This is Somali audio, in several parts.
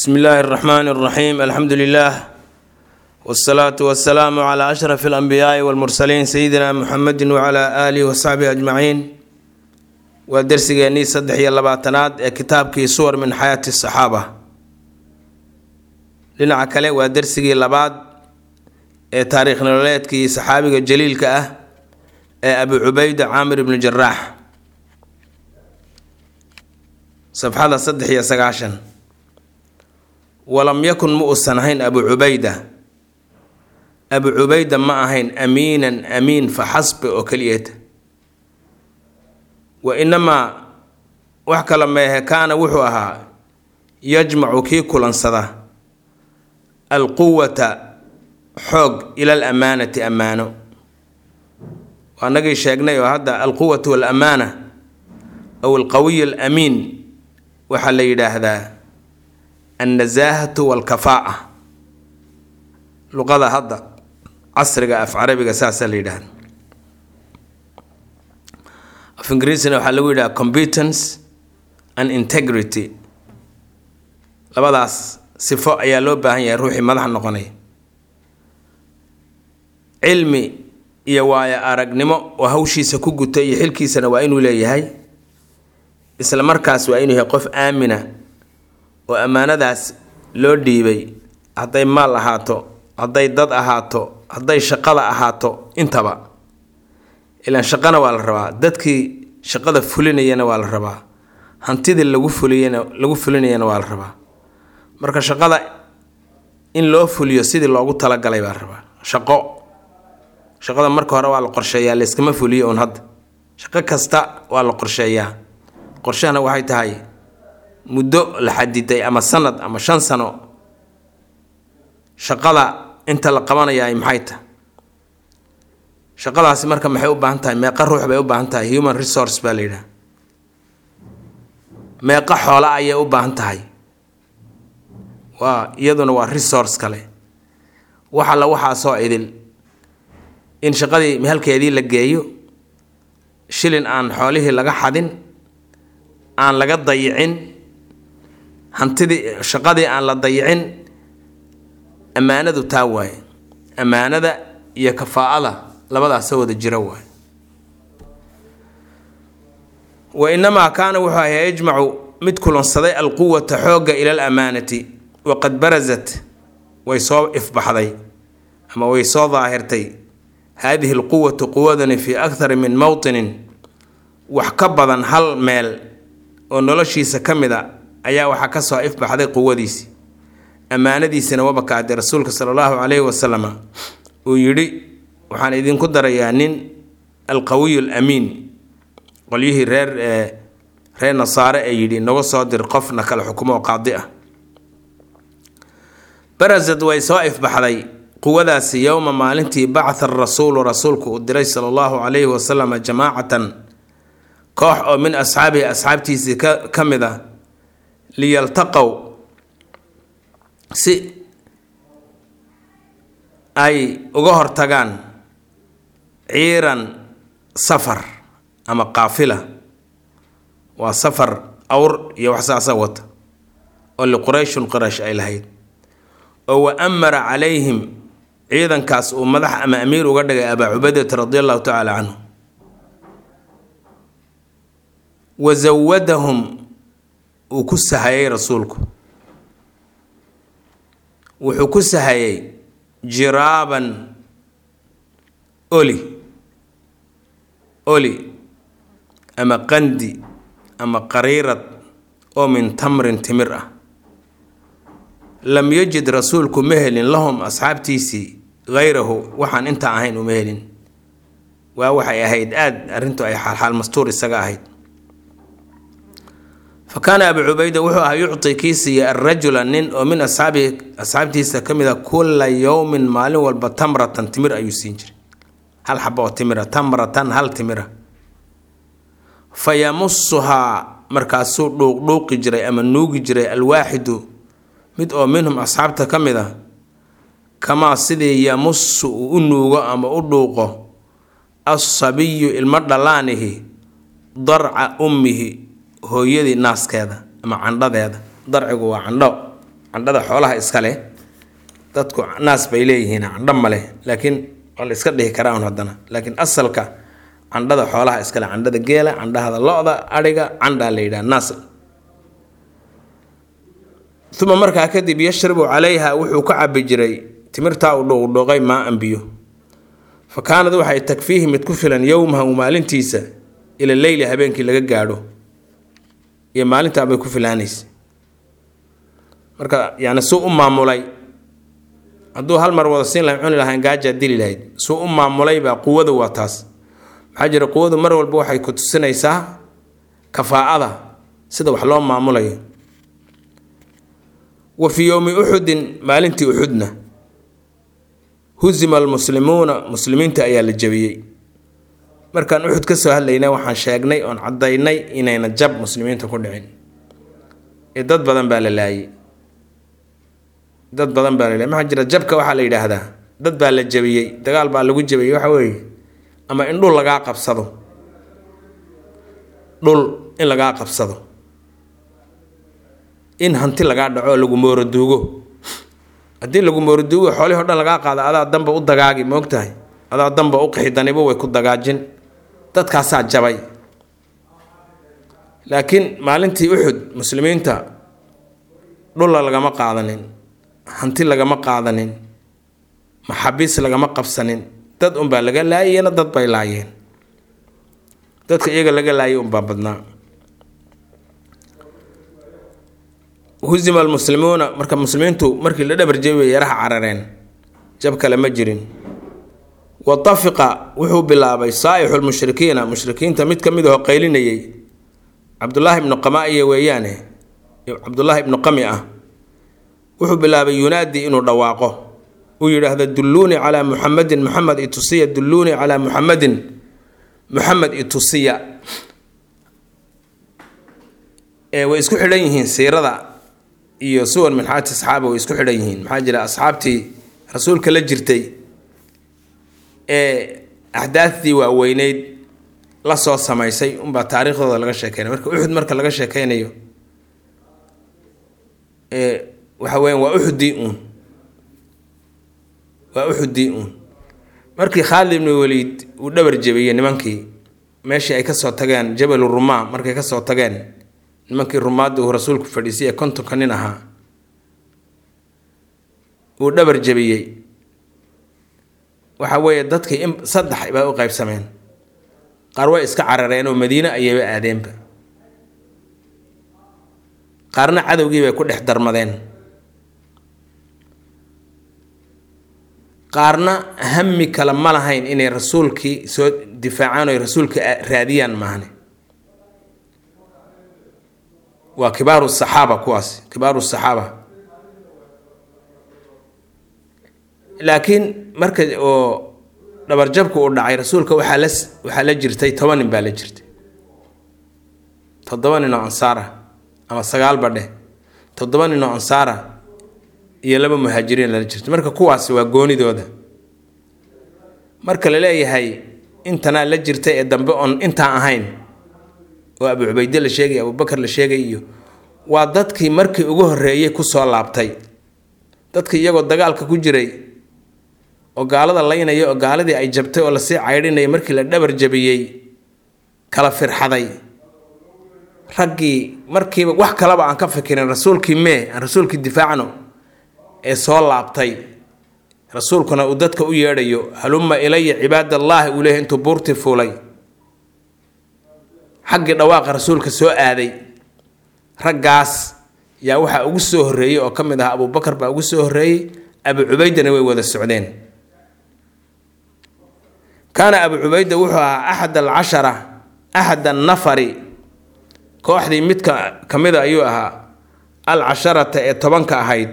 bsmi illaahi اraxmaan اraxiim alxamdu lilah wsalaatu wasalaamu cla ashraf اlanbiyaai wاlmursaliin sayidina muxamedi wcla aalihi wasaxbihi ajmaciin waa dersigeennii saddex iyo labaatanaad ee kitaabkii suwar min xayaati saxaaba dhinaca kale waa dersigii labaad ee taariikh nololeedkii saxaabiga jaliilka ah ee abu cubeyda caamir ibnu jaraax safxada saddex iyo sagaashan walam yakun ma uusan ahayn abu cubeyda abu cubeyda ma ahayn amiinan amiin fa xasbi oo keliyeeta wa inamaa wax kala meehe kaana wuxuu ahaa yajmacu kii kulansada alquwata xoog ila al amaanati ammaano waanagii sheegnay oo hadda alquwatu walamaana aw alqawiy alamiin waxaa la yidhaahdaa annasaahatu walkafaa'a luqada hadda casriga af carabiga saasaa la yidhahda af ingiriisina waxaa lagu yidhaha competence and integrity labadaas sifo ayaa loo baahan yahay ruuxii madax noqonaya cilmi iyo waayo aragnimo oo hawshiisa ku guta iyo xilkiisana waa inuu leeyahay isla markaas waa inuu yahay qof aamina oo ammaanadaas loo dhiibay hadday maal ahaato hadday dad ahaato hadday shaqada ahaato intaba ilaan shaqana waa la rabaa dadkii shaqada fulinayana waa la rabaa hantidii lagu fuliyana lagu fulinayana waa la rabaa marka shaqada in loo fuliyo sidii loogu talagalay baa la rabaa shaqo shaqada marka hore waa la qorsheeyaa layskama fuliyo uun hadda shaqo kasta waa la qorsheeyaa qorshahana waxay tahay muddo la xadiday ama sanad ama shan sano shaqada inta la qabanayaa maxay tahay shaqadaasi marka maxay u baahan tahay meeqa ruux bay u baahan tahay human resource baa la yidhaha meeqa xoola ayay u baahan tahay waa iyaduna waa resource kale wax alla waxaa soo idil in shaqadii mehalkeedii la geeyo shilin aan xoolihii laga xadin aan laga dayicin hantidii shaqadii aan la dayicin ammaanadu taa waaye ammaanada iyo kafaa'ada labadaasa wada jira waaye wa inamaa kaana wuxuu ahaa yajmacu mid kulansaday alquwata xoogga ila alamaanati waqad barazat way soo ifbaxday ama way soo daahirtay haadihi alquwatu quwadani fii akthari min mowtinin wax ka badan hal meel oo noloshiisa ka mid a ayaa waxaa ka soo ifbaxday quwadiisii ammaanadiisina wabakaade rasuulka sala allahu caleyhi wasalama uu yidhi waxaan idinku darayaa nin alqawiyu alamiin qolyihii reer reer nasaare ee yidhi naga soo dir qofna kale xukumo oo qaadi ah barasad way soo ifbaxday quwadaasi yowma maalintii bacatha rasuulu rasuulku uu diray sala allahu calayhi wasalama jamaacatan koox oo min asxaabihi asxaabtiisii ka ka mid a liyaltaqow si ay uga hortagaan ciiran safar ama qaafila waa safar awr iyo wax saasa wata oo liqurayshun quraysh ay lahayd oo wa amara calayhim ciidankaas uu madax ama amiir uga dhigay abaa cubaydata radi allahu tacaala canhu wa zawadahum uu ku sahayay rasuulku wuxuu ku sahayay jiraaban oli oli ama qandi ama qariirad oo min tamrin timir ah lam yajid rasuulku ma helin lahum asxaabtiisii hayrahu waxaan intaa ahayn uma helin waa waxay ahayd aada arrintu ay xaalxaal mastuur isaga ahayd fa kaana abu cubayda wuxuu ahaa yucti kii siiya arajula nin oo min asxaabihi asxaabtiisa ka mid a kulla yowmin maalin walba tamratan timir ayuu siin jiray hal xaba oo timira tamratan hal timira fa yamusuhaa markaasuu dhuuqdhuuqi jiray ama nuugi jiray alwaaxidu mid oo minhum asxaabta ka mid a kamaa sidii yamusu uu u nuugo ama u dhuuqo assabiyu ilmo dhallaanihi darca ummihi hooyadii naaskeeda ama candhadeeda darcigu waa candho candhada xoolaha iska leh dadku naas bay leeyihiin candho ma leh laakiin waa la iska dhihi karaa un haddana laakiin asalka candhada xoolaha iskale candhada geela candhahada lo-da adhiga candhaa la yidhaha naas uma markaa kadib yashrabu calayha wuxuu ka cabi jiray timirtaa uu dhuuqdhuuqay maa an biyo fa kaanad waxay takfiihi mid ku filan yowmahu maalintiisa ila leyli habeenkii laga gaadho iyo maalintaabay ku filaanaysa marka yani suu u maamulay hadduu hal mar wada siin lahay cuni lahayn gaajaa dili lahayd suu u maamulay baa quwadu waa taas maxaa jira quwadu mar walba waxay ku tusinaysaa kafaa'ada sida wax loo maamulayo wa fii yowmi uxudin maalintii uxudna husima almuslimuuna muslimiinta ayaa la jabiyey markaan uxud ka soo hadlaynay waxaan sheegnay oon caddaynay inayna jab muslimiinta ku dhicin ee dad badan baa la laayay dad badan baa la laayay maxaa jira jabka waxaa la yidhaahdaa dad baa la jabiyey dagaal baa lagu jabiyey waxa weeye ama in dhul lagaa qabsado dhul in lagaa qabsado in hanti lagaa dhaco oo lagu mooroduugo haddii lagu mooroduugo xoolihii o dhan lagaa qaado adaa danba u dagaagi moogtahay adaa danba u qixidanibo way ku dagaajin dadkaasaa jabay laakiin maalintii uxud muslimiinta dhulla lagama qaadanin hanti lagama qaadanin maxabiis lagama qabsanin dad unbaa laga laayayna dad bay laayeen dadka iyaga laga laayay unbaa badnaa husima almuslimuuna marka muslimiintu markii la dhabar jebi bay yaraha carareen jab kale ma jirin wa tafiqa wuxuu bilaabay saa'ixu lmushrikiina mushrikiinta mid ka mid aho qaylinayay cabdulaahi ibnu qama-iya weeyaane cabdulaahi ibnu qami ah wuxuu bilaabay yunaadi inuu dhawaaqo uu yidhaahdo dulluunii calaa muxamedin muxamed itusiya dulluunii calaa muxamedin muxamed itusiya ee way isku xidhan yihiin siirada iyo suwar min xaati asxaaba way isku xidhan yihiin maxaa jira asxaabtii rasuulka la jirtay ee axdaafdii waaweyneyd la soo samaysay unbaa taariikhdooda laga sheekeynay marka uxud marka laga sheekeynayo waxa weyan waa uxudii uun waa uxudii uun markii khaalid ibnu waliid uu dhabar jebiyey nimankii meeshii ay kasoo tageen jabalu rumaa markay kasoo tageen nimankii rumaadda uu rasuulku fadhiisay ee kontonka nin ahaa uu dhabar jebiyey waxa weeye dadkii in saddex baa u qaybsameen qaar way iska carareen oo madiine ayayba aadeenba qaarna cadowgii bay ku dhex darmadeen qaarna hami kale ma lahayn inay rasuulkii soo difaacaan oy rasuulka raadiyaan maahne waa kibaaru saxaaba kuwaas kibaaru saxaaba laakiin marka oo dhabarjabku uu dhacay rasuulka waxaa la waxaa la jirtay toban nin baa la jirtay toddoba nin oo ansaara ama sagaal badhe toddoba nin oo ansaara iyo laba muhaajiriin lala jirtay marka kuwaasi waa goonidooda marka la leeyahay intanaa la jirtay ee dambe oon intaan ahayn oo abu cubayde la sheegay abubakar la sheegay iyo waa dadkii markii ugu horreeyey kusoo laabtay dadkii iyagoo dagaalka ku jiray oo gaalada laynaya oo gaaladii ay jabtay oo lasii caydhinaya markii la dhabar jabiyey kala firxaday raggii markiiba wax kalaba aan ka fikirin rasuulkii mee aan rasuulkii difaacno ee soo laabtay rasuulkuna uu dadka u yeedhayo halumma ilaya cibaadallaahi uu leeyahy intuu buurtii fuulay xaggii dhawaaqa rasuulka soo aaday raggaas yaa waxaa ugu soo horreeyey oo ka mid ah abubakar baa ugu soo horreeyey abu cubaydana way wada socdeen kaana abu cubayda wuxuu ahaa axad alcashara axad annafari kooxdii midka ka mida ayuu ahaa alcasharata ee tobanka ahayd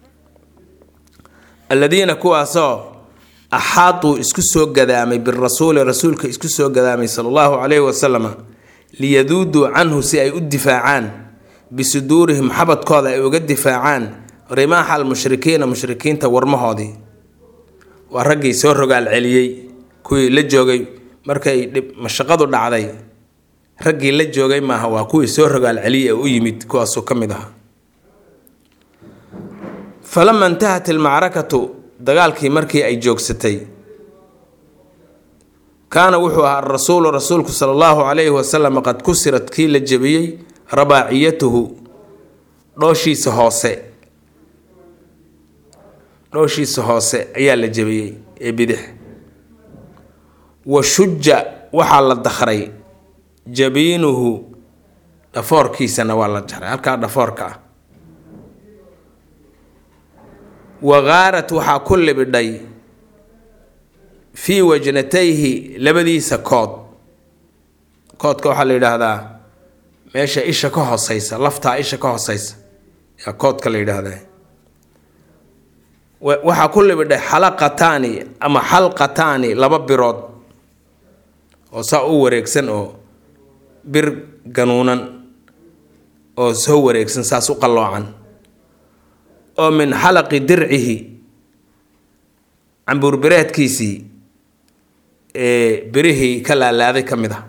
alladiina kuwaasoo axaatuu isku soo gadaamay birasuuli rasuulka isku soo gadaamay sala allahu calayhi wasalama liyaduuduu canhu si ay u difaacaan bisuduurihim xabadkooda ay uga difaacaan rimaaxa almushrikiina mushrikiinta warmahoodii waa raggii soo rogaal celiyey kuwii la joogay markay mashaqadu dhacday raggii la joogay maaha waa kuwii soo rogaal celiyey ee u yimid kuwaasuu ka mid ahaa falama intahat ilmacrakatu dagaalkii markii ay joogsatay kaana wuxuu ahaa arasuulu rasuulku sala allahu calayhi wasalam qad kusirat kii la jebiyey rabaaciyatuhu dhooshiisa hoose dhooshiisa hoose ayaa la jebiyey ee bidix wa shuja waxaa la dakray jabiinuhu dhafoorkiisana waa la jaray halkaa dhafoorka ah wagaarat waxaa ku libidhay fii wajnatayhi labadiisa kood koodka waxaa la yidhaahdaa meesha isha ka hoseysa laftaa isha ka hoseysa yaa koodka la yidhaahdaa waxaa ku libidhay xalaqataani ama xalqataani laba birood oo saa u wareegsan oo bir ganuunan oo soo wareegsan saas u qalloocan oo min xalaqi dircihi cambuurbireedkiisii ee birihii ka laalaaday ka mid ah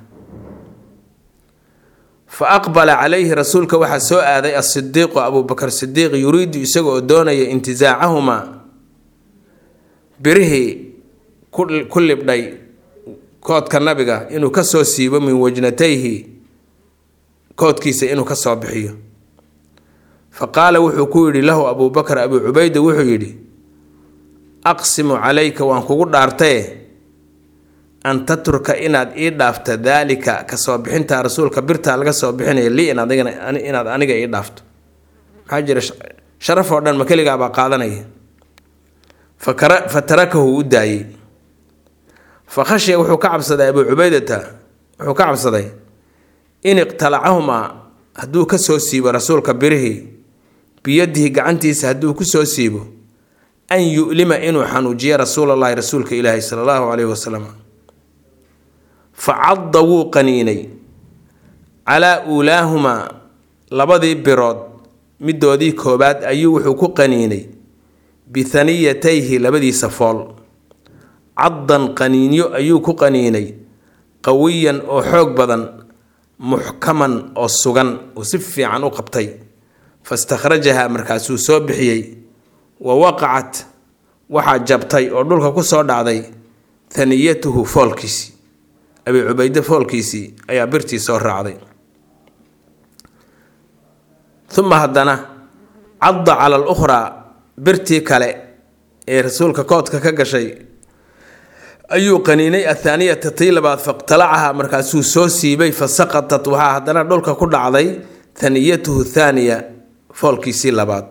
fa aqbala calayhi rasuulka waxaa soo aaday asidiiqu abuubakar sidiiq yuriidu isaga oo doonaya intizaacahumaa birihii ku libdhay koodka nabiga inuu ka soo siibo min wajnatayhi koodkiisa inuu ka soo bixiyo fa qaala wuxuu ku yidhi lahu abuubakar abuu cubayda wuxuu yidhi aqsimu calayka waan kugu dhaartaye an tatruka inaad ii dhaafto daalika kasoo bixinta rasuulka birtaa laga soo bixinaya lii inaad aniga ii dhaafto maxaa jira sharaf oo dhan ma keligaabaa qaadanaya fa tarakahu u daayey fa khashiya wuxuu ka cabsaday abuu cubaydata wuxuu ka cabsaday in iqtalacahumaa hadduu ka soo siibo rasuulka birihii biyadihi gacantiisa hadduu ku soo siibo an yu'lima inuu xanuujiyo rasuulallaahi rasuulka ilaahi sala allahu caleyhi wasalam fa cadda wuu qaniinay calaa uulaahumaa labadii birood midoodii koobaad ayuu wuxuu ku qaniinay bihaniyatayhi labadiisa fool caddan qaniinyo ayuu ku qaniinay qawiyan oo xoog badan muxkaman oo sugan oo si fiican u qabtay fastakhrajaha markaasuu soo bixiyey wa waqacat waxaa jabtay oo dhulka ku soo dhacday haniyatuhu foolkiisii abi cubayde foolkiisii ayaa birtii soo raacday uma haddana cadda cala alukhraa birtii kale ee rasuulka koodka ka gashay ayuu qaniinay athaaniyata tii labaad faqtalacaha markaasuu soo siibay fa saqatat waxaa haddana dhulka ku dhacday haniyatuhu thaaniya foolkiisii labaad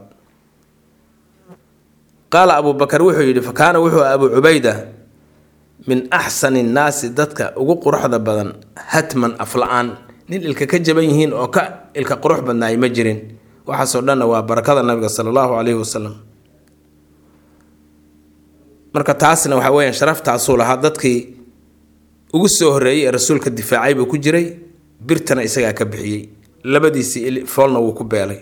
qaala abuu bakar wuxuu yidhi fa kaana wuxuu abuu cubayda min axsani nnaasi dadka ugu quruxda badan hatman afla-aan nin ilka ka jaban yihiin oo ka ilka qurux badnaay ma jirin waxaasoo dhanna waa barakada nabiga sala allahu caleyhi wasalam marka taasna waxaa weyaan sharaftaasuu lahaa dadkii ugu soo horreeyey ee rasuulka difaacay buu ku jiray birtana isagaa ka bixiyey labadiisii foolna wuu ku beelay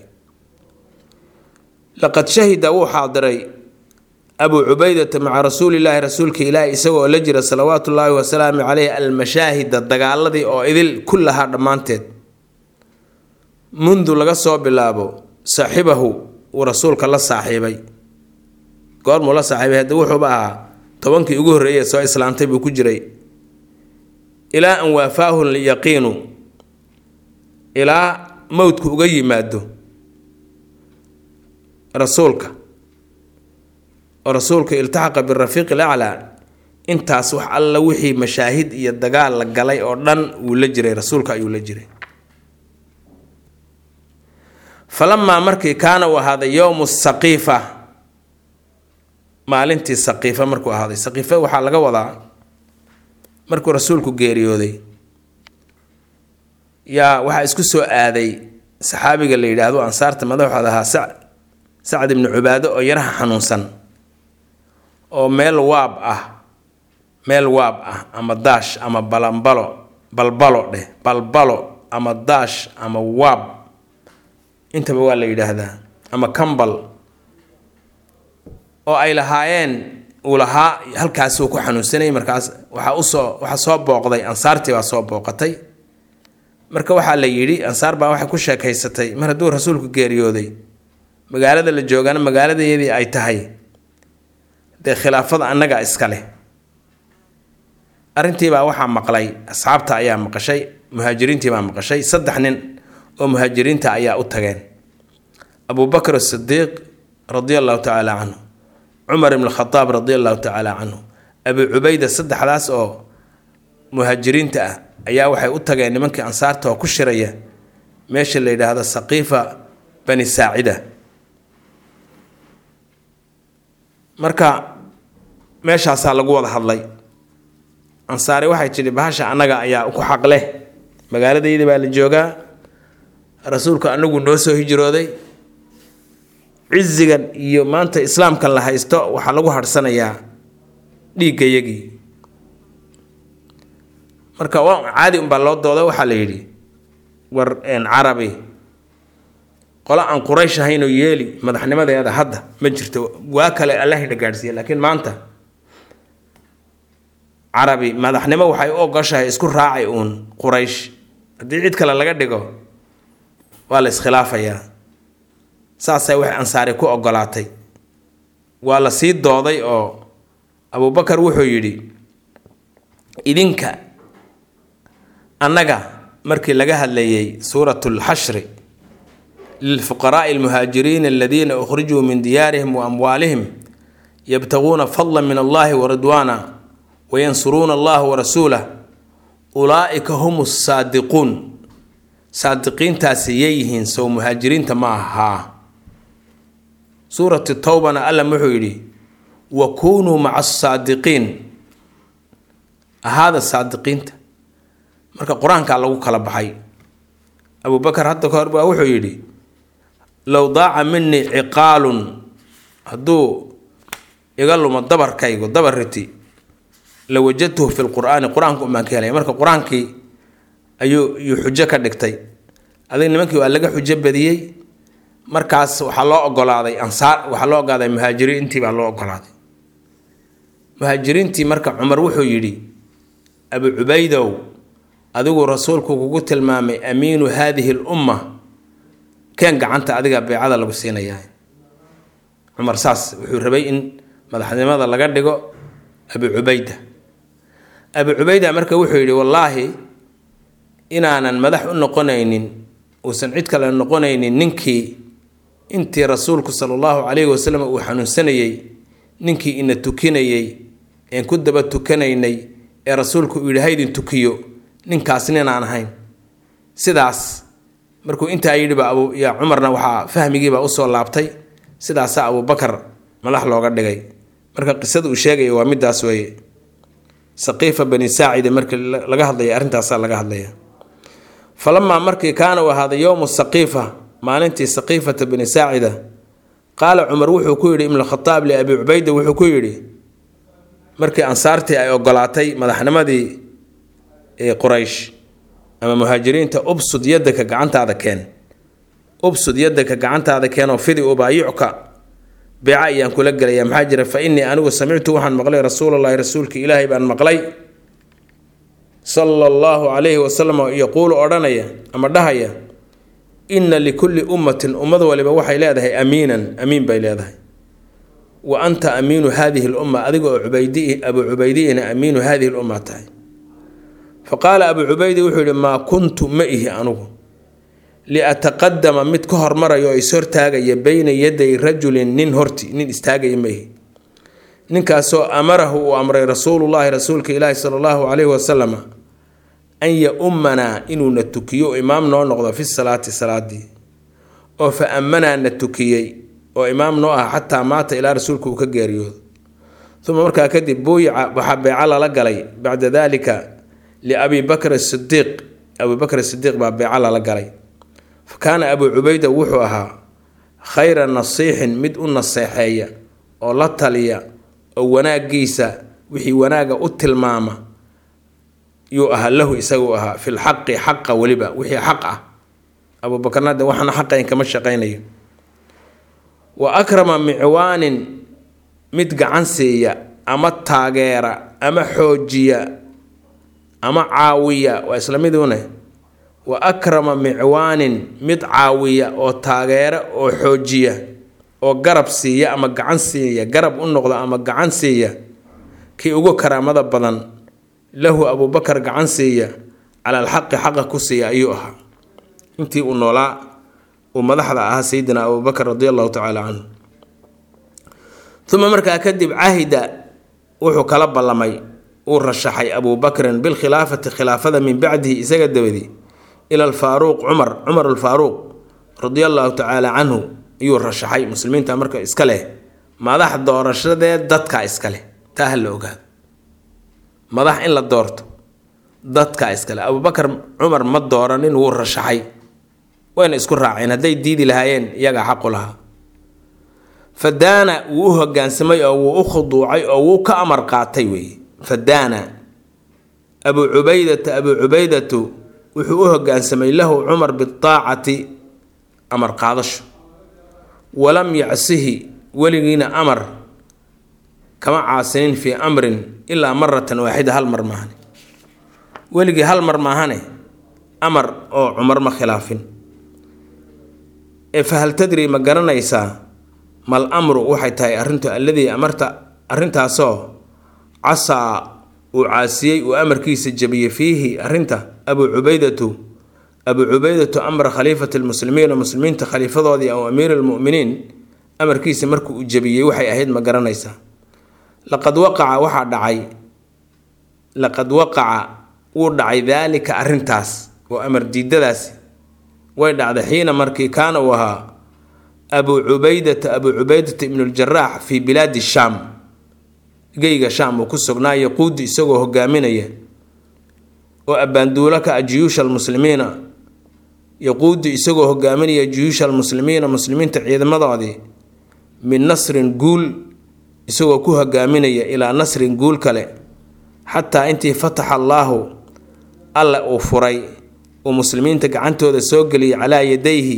laqad shahida wuu xaadiray abuu cubaydata maca rasuulilaahi rasuulka ilaahi isagoo la jira salawaatu ullaahi wasalaamu caleyh almashaahida dagaaladii oo idil ku lahaa dhammaanteed mundu laga soo bilaabo saaxibahu uu rasuulka la saaxiibay goormuu la saaxiibay hadda wuxuuba ahaa tobankii ugu horreeyay soo islaamtay buu ku jiray ilaa an waafaahu lyaqiinu ilaa mowdku uga yimaado rasuulka oo rasuulka iltaxaqa birafiiqi laclaa intaas wax alla wixii mashaahid iyo dagaal la galay oo dhan wuu la jiray rasuulka ayuu la jiray falamaa markii kaana uu ahaaday yowmu saqiifa maalintii saqiifa markuu ahaaday saqiifa waxaa laga wadaa markuu rasuulku geeriyooday yaa waxaa isku soo aaday saxaabiga la yidhaahdo ansaarta madaxooda ahaa sa sacd ibnu cubaado oo yaraha xanuunsan oo meel waab ah meel waab ah ama daash ama balambalo balbalo dheh balbalo ama daash ama waab intaba waa la yidhaahdaa ama kambal oo ay lahaayeen uu lahaa halkaasuu ku xanuunsanayay markaas waxaa usoo waxaa soo booqday ansaartii baa soo booqatay marka waxaa la yidhi ansaar baa waxay ku sheekaysatay mar hadduu rasuulku geeriyooday magaalada la joogana magaaladayadii ay tahay dee khilaafada annaga iska leh arrintiibaa waxaa maqlay asxaabta ayaa maqashay muhaajiriintiibaa maqashay saddex nin oo muhaajiriinta ayaa u tageen abubakr asidiiq radia allahu tacaala canhu cumar ibn khadaab radia allahu tacaala canhu abi cubayda saddexdaas oo muhaajiriinta ah ayaa waxay u tageen nimankii ansaarta oo ku shiraya meesha la yidhaahdo saqiifa bani saacida marka meeshaasaa lagu wada hadlay ansaari waxay tidhi bahasha annaga ayaa ku xaq leh magaaladayda baa la joogaa rasuulku anagu noo soo hijrooday cizigan iyo maanta islaamkan la haysto waxaa lagu harhsanayaa dhiiggayagii marka waa caadi unbaa loo dooda waxaa la yidhi war carabi qolo aan quraysh ahaynoo yeeli madaxnimadeeda hadda ma jirto waa kale allahina gaadhsiiya laakiin maanta carabi madaxnimo waxay u ogoshahay isku raacay uun quraysh haddii cid kale laga dhigo waa la iskhilaafayaa saasay wax ansaari ku ogolaatay waa la sii dooday oo abubakar wuxuu yidhi idinka annaga markii laga hadlayay suurat lxashri lilfuqaraai almuhaajiriina aladiina ukhrijuu min diyaarihim wa amwaalihim yabtaguuna fadla min allahi waridwaana wayansuruuna allaha warasuulah ulaa'ika hum saadiquun saadiqiintaasi yayyihiin sow muhaajiriinta ma ahaa suurati towbana alla wuxuu yidhi wa kunuu maca asaadiqiin ahaada saadiqiinta marka qur-aankaa lagu kala baxay abubakar hadda ka hor baa wuxuu yidhi low daaca minii ciqaalun hadduu iga lumo dabarkaygu dabar riti la wajadtuhu fi lqur'aani qur-aanka umaan ka helaya marka qur-aankii ayuu yuu xujo ka dhigtay adig nimankii waa laga xujo badiyey markaas waxaa loo ogolaaday ansaar waxaa loo ogolaaday muhaajiriintii baa loo ogolaaday muhaajiriintii marka cumar wuxuu yidhi abu cubaydow adigu rasuulku kugu tilmaamay amiinu haadihi lumma keen gacanta adiga beecada lagu siinayaa cumar saas wuxuu rabay in madaxnimada laga dhigo abu cubayda abu cubayda marka wuxuu yidhi wallaahi inaanan madax u noqonaynin uusan cid kale noqonaynin ninkii intii rasuulku sala allahu calayhi wasalam uu xanuunsanayey ninkii ina tukinayey een ku daba tukanaynay ee rasuulku uu yidhi haydin tukiyo ninkaas ninaan ahayn sidaas markuu intaa yidhiba abu yaa cumarna waxaa fahmigiibaa usoo laabtay sidaasaa abubakar madax looga dhigay marka qisada uu sheegaya waa midaas weeye saqiifa bani saacida markii laga hadlaya arrintaasaa laga hadlaya falamaa markii kaana uu ahaaday yowmu saqiifa maalintii saqiifata bani saacida qaala cumar wuxuu ku yidhi ibnukhadaab liabi cubayda wuxuu ku yidhi markii ansaartii ay ogolaatay madaxnimadii quraysh ama muhaajiriinta ubsud yadaka gacantaada keen ubsud yadaka gacantaada keenoo fidi ubaayicuka beeca ayaan kula gelaya maxaa jira fa innii anigu samictu waxaan maqlay rasuulallaahi rasuulka ilaahay baan maqlay sala allahu calayhi wasalam yaquulu odhanaya ama dhahaya inna likulli ummatin ummad waliba waxay leedahay amiinan amiin bay leedahay wa anta amiinu haadihi lumma adiga oo cubaydi abu cubaydiyina amiinu haadihi lumma tahay fa qaala abu cubaydi wuxuu yihi maa kuntu ma ihi anugu liataqadama mid ka hormarayo oo ishortaagaya beyna yaday rajulin nin horti nin istaagaya ma ihi ninkaasoo amarahu uu amray rasuulullaahi rasuulka ilaahi sala allahu calayhi wasalama an ya-ummanaa inuuna tukiyo imaam noo noqdo fi salaati salaadii oo fa ammanaa na tukiyey oo imaam noo ah xataa maata ilaa rasuulka uu ka geeriyoodo uma markaa kadib buuyica waxaa beeco lala galay bacda daalika liabi bakr sidiiq abii bakr sidiiq baa beeco lala galay fa kaana abuu cubayda wuxuu ahaa khayra nasiixin mid u naseexeeya oo la taliya oo wanaagiisa wixii wanaaga u tilmaama yuu ahaa lahu isagu ahaa fi lxaqi xaqa weliba wixii xaq ah abuubakarna de waxaana xaqayn kama shaqaynayo wa akrama micwaanin mid gacan siiya ama taageera ama xoojiya ama caawiya waa isla midune wa akrama micwaanin mid caawiya oo taageera oo xoojiya oo garab siiya ama gacan siiya garab u noqda ama gacan siiya kii ugu karaamada badan lahu abuubakar gacan siiya cala alxaqi xaqa ku siiya ayuu ahaa intii uu noolaa uu madaxda ahaa sayidina abuubakar radi allahu tacaala canhu uma markaa kadib cahida wuxuu kala ballamay uu rashaxay abuubakrin bilkhilaafati khilaafada min bacdihi isaga dabadi ila alfaaruuq cumar cumar alfaaruuq radia allahu tacaala canhu ayuu rashaxay muslimiinta marka iska leh madax doorashadee dadka iska leh taa ha la ogaado madax in la doorto dadka iska leh abuubakar cumar ma dooranin wuu rashaxay wayna isku raaceen hadday diidi lahaayeen iyagaa xaqu lahaa fadaana wuu u hogaansamay oo wuu u khuduucay oo wuu ka amar qaatay weeye fadaana abuu cubaydata abuu cubaydatu wuxuu u hogaansamay lahu cumar biaacati amar qaadasho walam yacsihi weligiina amar kama caasinin fii amrin ilaa maratan waaxida hal mar maahane weligii hal mar maahane amar oo cumar ma khilaafin ee fahal tadri ma garanaysaa mal amru waxay tahay arrintu alladii amarta arrintaasoo casaa uu caasiyey uu amarkiisa jabiyey fiihi arrinta abuu cubaydatu abuu cubaydatu amra khaliifati lmuslimiina muslimiinta khaliifadoodii aw amiiri lmuminiin amarkiisa markuu uu jabiyey waxay ahayd ma garanaysaa laqad waqaca waxaa dhacay laqad waqaca wuu dhacay daalika arrintaas oo amar diidadaasi way dhacday xiina markii kaana uu ahaa abuu cubaydata abuu cubaydata ibnuljarax fii bilaadi shaam geyga shaam uu ku sugnaa yaquudi isagoo hogaaminaya oo abbaanduulo ka ah juyuusha almuslimiina yaquudi isagoo hogaaminaya juyuusha almuslimiina muslimiinta ciidamadoodii min nasrin guul isagoo ku hogaaminaya ilaa nasrin guul kale xataa intii fataxa allaahu alle uu furay uu muslimiinta gacantooda soo geliyay calaa yadayhi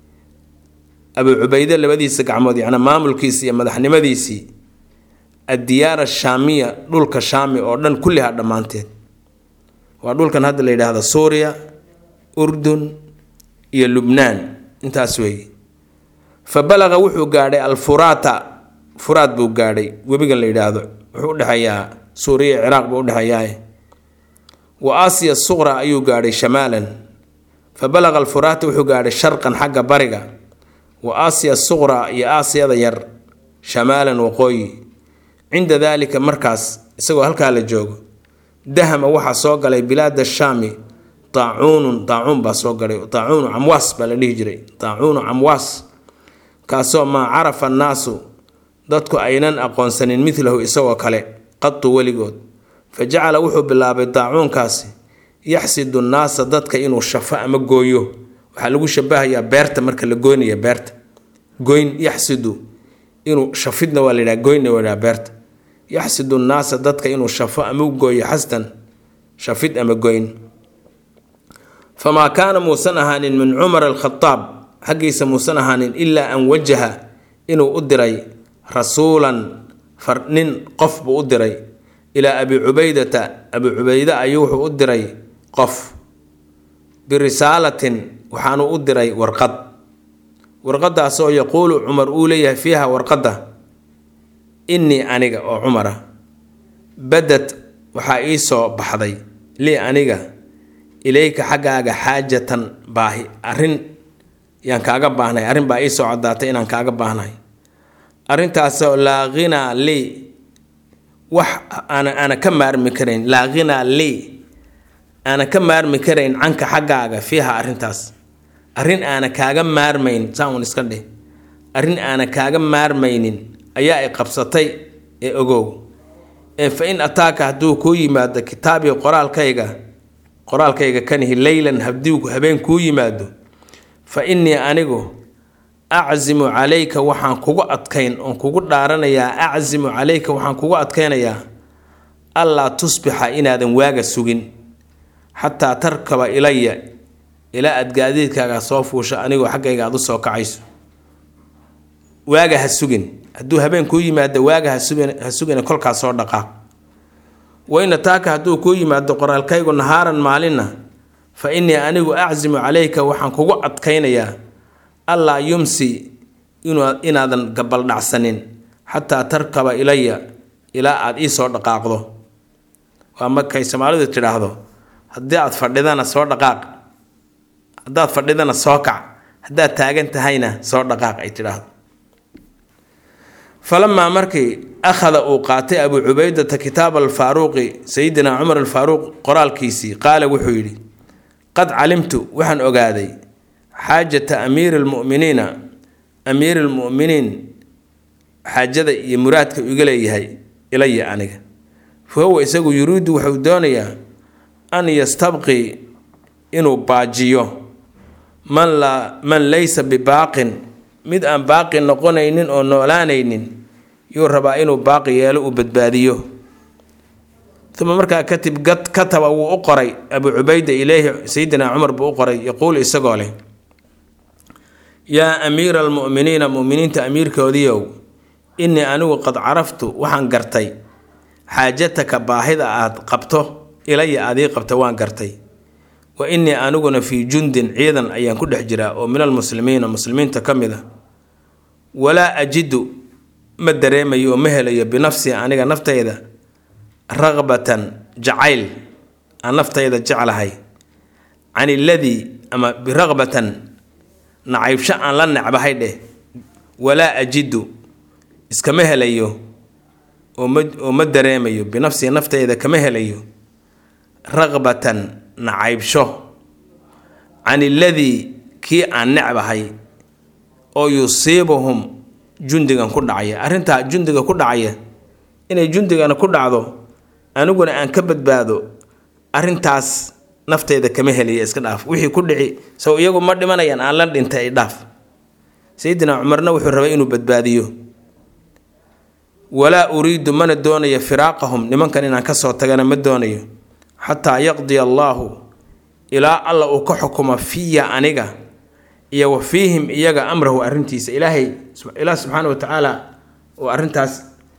abuu cubayde labadiisa gacmood yacnaa maamulkiisi iyo madaxnimadiisii addiyaara shaamiya dhulka shaami oo dhan kulliha dhammaanteed waa dhulkan hadda la yidhaahdo suuriya urdun iyo lubnaan intaas weeye fa balaqa wuxuu gaadhay alfuraata furaad buu gaadhay webigan la yidhaahdo wuxuu udhexeeyaa suuriya iyo ciraaq buu udhexeeyaa wa aasiya suqra ayuu gaadhay shamaalan fa balaqa alfuraata wuxuu gaadhay sharqan xagga bariga wa aasiya suqra iyo aasiyada yar shamaalan waqooyi cinda daalika markaas isagoo halkaa la joogo dahama waxaa soo galay bilaada shaami taacuunun taacuun baa soo galay taacuunu camwaas baa la dhihi jiray taacuunu camwaas kaasoo maa carafa annaasu dadku aynan aqoonsanin midlahu isagoo kale qatu weligood fa jacala wuxuu bilaabay daacuunkaasi yaxsidu nnaasa dadka inuu shafo ama gooyo waxaa lagu shabahayaa beerta marka la goynaya beerta goyn yaxsidu inuu shafidna waa layidhaha goynna waa layidhaha beerta yaxsidu nnaasa dadka inuu shafo ama u gooyo xasdan shafid ama goyn famaa kaana muusan ahaanin min cumar alkhadaab xaggiisa muusan ahaanin ilaa an wajaha inuu u diray rasuulan far nin qof buu u diray ilaa abi cubaydata abi cubayde ayuu wuxuu u diray qof birisaalatin waxaanu u diray warqad warqadaasoo yaquulu cumar uu leeyahay fiiha warqadda innii aniga oo cumara badad waxaa ii soo baxday lii aniga ilayka xaggaaga xaajatan baahi arrin yaan kaaga baahnay arrin baa ii soo caddaatay inaan kaaga baahnahay arrintaasoo laa ghinaa lii wax aana aana ka maarmi karayn laa ghinaa lii aana ka maarmi karayn canka xaggaaga fiiha arrintaas arrin aana kaaga maarmayn saan iska dheh arrin aana kaaga maarmaynin ayaa ay qabsatay ee ogow ee fa in ataaka hadduu kuu yimaado kitaabii qoraalkayga qoraalkayga kanihi leylan haddii habeen kuu yimaado fa innii anigu aczimu calayka waxaan kugu adkayn oon kugu dhaaranayaa aczimu calayka waxaan kugu adkaynayaa allaa tusbixa inaadan waaga sugin xataa tarkaba ilaya ilaa aad gaadiidkaaga soo fuusho anigoo xaggayga aad u soo kacayso waaga ha sugin hadduu habeen kuu yimaado waaga ha sugin kolkaas soo dhaqaaq wayna taaka hadduu kuu yimaado qoraalkaygu nahaaran maalinna fa innii anigu aczimu calayka waxaan kugu adkaynayaa allaa yumsi inaadan gabaldhacsanin xataa tarkaba ilaya ilaa aada ii soo dhaqaaqdo waa markay soomaalidu tidhaahdo haddii aad fadhidana soo dhaqaaq haddaad fadhidana soo kac haddaad taagan tahayna soo dhaqaaq ay tidhaahdo falamaa markii akhada uu qaatay abuu cubaydata kitaab alfaaruuqi sayidina cumar alfaaruuq qoraalkiisii qaala wuxuu yidhi qad calimtu waxaan ogaaday xaajata amiiri lmu'miniina amiiri lmu'miniin xaajada iyo muraadka iga leeyahay ilaya aniga fa huwa isagu yuriidu wuxuu doonayaa an yastabqii inuu baajiyo man laa man laysa bibaaqin mid aan baaqi noqonaynin oo noolaanaynin yuu rabaa inuu baaqi yeelo uu badbaadiyo uma markaa katib kataba wuu u qoray abuu cubayda ileyhi sayidina cumar buu u qoray yaquul isagoo leh yaa amiira almu'miniina mu'miniinta amiirkoodiiow innii anigu qad caraftu waxaan gartay xaajataka baahida aad qabto ilaya aad ii qabta waan gartay wa innii aniguna fii jundin ciidan ayaan ku dhex jiraa oo min almuslimiina muslimiinta ka mid a walaa ajidu ma dareemayo oo ma helayo binafsii aniga naftayda raqbatan jacayl aan naftayda jeclahay can iladii ama biraqbatan nacaybsho aan la necbahay dheh walaa ajidu iskama helayo oo ma oo ma dareemayo binafsii naftayda kama helayo raqbatan nacaybsho can iladii kii aan necbahay oo yusiibuhum jundigan ku dhacaya arrintaa jundiga ku dhacaya inay jundigana ku dhacdo aniguna aan ka badbaado arrintaas nafteyda kama helaya iska dhaaf wixii ku dhici sow iyagu ma dhimanayaan aan la dhintay ay dhaaf sayidina cumarna wuxuu rabay inuu badbaadiyo walaa uriidu mana doonayo firaaqahum nimankan inaan kasoo tagana ma doonayo xataa yaqdiya allaahu ilaa alla uu ka xukumo fiya aniga iyo wa fiihim iyaga amrahu arrintiisa ilaahay ilaah subxaana wa tacaala uu arrintaas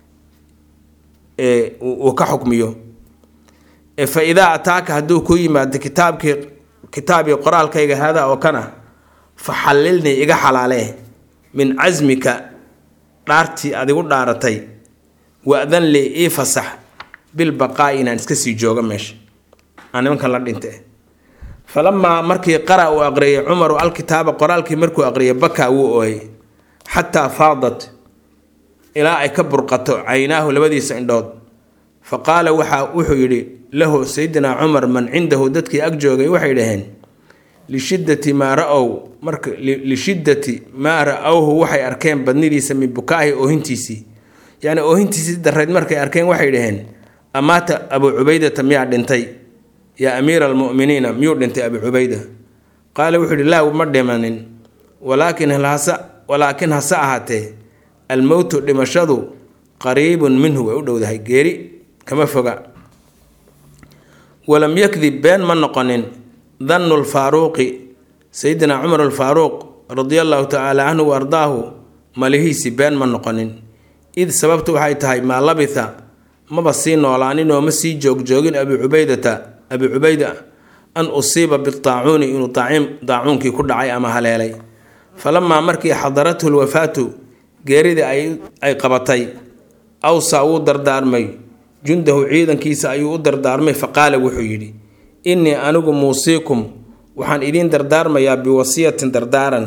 uu ka xukmiyo fa idaa ataaka hadduu ku yimaado kitaabkii kitaabii qoraalkayga haadaa oo kana fa xallilnii iga xalaalee min casmika dhaartii aad igu dhaaratay wa-dan lii ii fasax bilbaqaa'i inaan iska sii joogo meesha aan nimankan la dhinte falamaa markii qara uu aqriyay cumaru alkitaaba qoraalkii markuu aqriyay bakaa wuu ooyay xataa faadat ilaa ay ka burqato caynaahu labadiisa indhood fa qaala waxa wuxuu yidhi lahu sayidina cumar man cindahu dadkii ag joogay waxay dhaheen lishiddati maa ra-ow marka lishiddati maa ra-owhu waxay arkeen badnidiisa min bukaahi oohintiisii yacni oohintiisii darreyd markay arkeen waxay dhaheen amaata abuu cubaydata miyaa dhintay yaa amiira almu'miniina miyuu dhintay abuu cubayda qaala wuxuu yidhi laa ma dhimanin walaakin hase walaakin hase ahaatee almowtu dhimashadu qariibun minhu way u dhowdahay geeri kama foga walam yakdib been ma noqonin dannu lfaaruuqi sayidina cumar alfaaruuq radia allahu tacaala canhu wa ardaahu malihiisi been ma noqonin id sababtu waxay tahay maa labitha maba sii noolaanin oo ma sii joogjoogin abi cubaydata abi cubayda an usiiba bitaacuuni inuu daacuunkii ku dhacay ama haleelay falamaa markii xadarathu lwafaatu geeridii ay qabatay awsaa wuu dardaarmay jundahu ciidankiisa ayuu u dardaarmay faqaala wuxuu yidhi innii anigu muusiikum waxaan idiin dardaarmayaa biwasiyatin dardaaran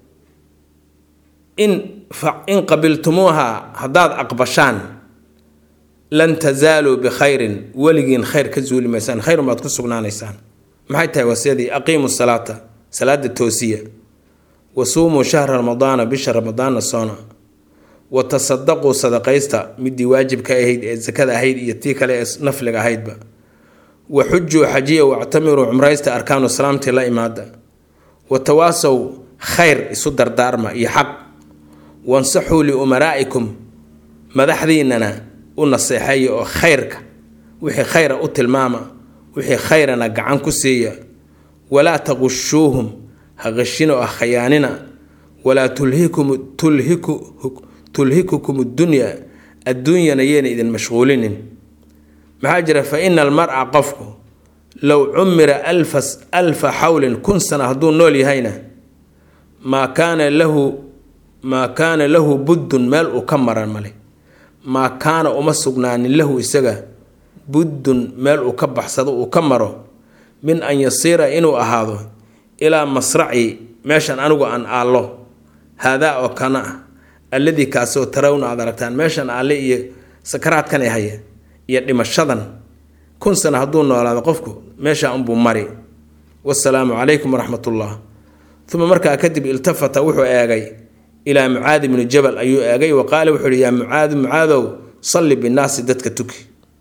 in in qabiltumuuha haddaad aqbashaan lan tasaaluu bikhayrin weligiin khayr ka zuuli maysaan khayrun baad ku sugnaanaysaan maxay tahay wasiyadii aqiimu salaata salaada toosiya wa suumuu shahra ramadaana bisha ramadaana soona wa tasadaquu sadaqaysta midii waajibka ahayd ee sakada ahayd iyo tii kale ee nafliga ahaydba wa xujuu xajiya wactamiruu cumraysta arkaanu salaamtii la imaada wa tawaasow khayr isu dardaarma iyo xaq wansaxuu liumaraa'ikum madaxdiinana u naseexeeya oo khayrka wixii khayra u tilmaama wixii khayrana gacan ku siiya walaa taqushuuhum ha qashino ah khayaanina walaa tulhikum tulhiku tulhikukum addunya adduunyana yeena idin mashquulinin maxaa jira fa ina almar-a qofku low cumira alfas alfa xawlin kun sana hadduu nool yahayna maa kaana lahu maa kaana lahu buddun meel uu ka maran male maa kaana uma sugnaanin lahu isaga buddun meel uu ka baxsado uu ka maro min an yasiira inuu ahaado ilaa masraci meeshan anigu aan aallo haadaa oo kana ah alladii kaasoo tarawna aad aragtaan meeshan alle iyo sakaraadkan ay haya iyo dhimashadan kun sana hadduu noolaado qofku meesha unbuu mari wasalaamu calaykum waraxmatullah uma markaa kadib iltafata wuxuu eegay ilaa mucaadi bni jabal ayuu eegay wa qaala wuxuu ihi yaa mucaadu mucaadow salli binnaasi dadka tuki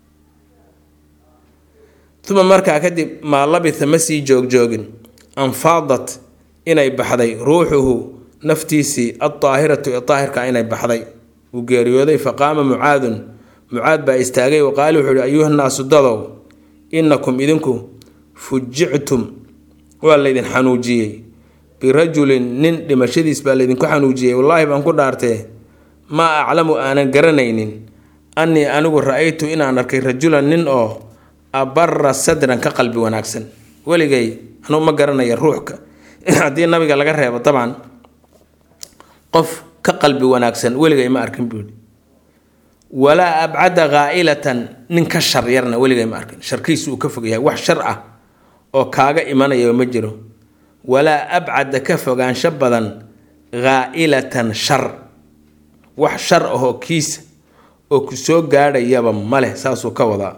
uma markaa kadib maa labitha ma sii joogjoogin anfaadat inay baxday ruuxuhu naftiisii aldaahiratu ee daahirka inay baxday uu geeriyooday faqaama mucaadun mucaad baa istaagay wa qaala wuxuu ihi ayuhannaasu dadow innakum idinku fujictum waa laydin xanuujiyey birajulin nin dhimashadiis baa laydinku xanuujiyey wallaahi baan ku dhaartee maa aclamu aanan garanaynin annii anigu ra-aytu inaan arkay rajulan nin oo abara sadran ka qalbi wanaagsan weligay anuu ma garanaya ruuxka haddii nabiga laga reebo dabcan qof ka qalbi wanaagsan weligay ma arkin buuhi walaa abcada ghaa'ilatan nin ka shar yarna weligay ma arkin sharkiisu uu ka fog yahay wax shar ah oo kaaga imanaya ma jiro walaa abcada ka fogaansho badan ghaa'ilatan shar wax shar ahoo kiisa oo ku soo gaadhayaba ma leh saasuu ka wadaa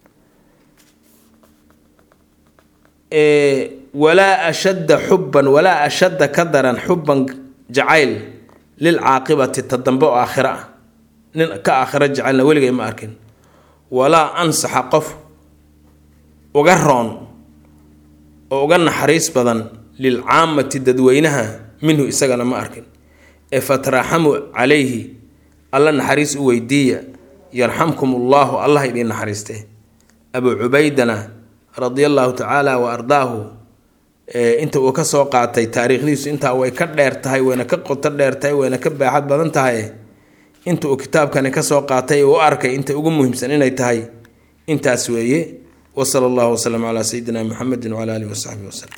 walaa ashadda xubban walaa ashadda ka daran xubban jacayl lilcaaqibati ta dambe oo aakhiro ah nin ka aakhiro jecelna weligay ma arkin walaa ansaxa qof uga roon oo uga naxariis badan lilcaamati dadweynaha minhu isagana ma arkin ee fatraxamu calayhi alla naxariis u weydiiya yarxamkum ullaahu allah idiin naxariistee abuu cubaydana radia allaahu tacaala wa ardaahu inta uu kasoo qaatay taariikhdiisu intaa way ka dheer tahay wayna ka qoto dheer tahay wayna ka baaxad badan tahay inta uu kitaabkani kasoo qaatay u arkay inta ugu muhiimsan inay tahay intaas weeye wasala allahu wasalam calaa sayidina muxamedin wcala alihi wasaxbihi wasalem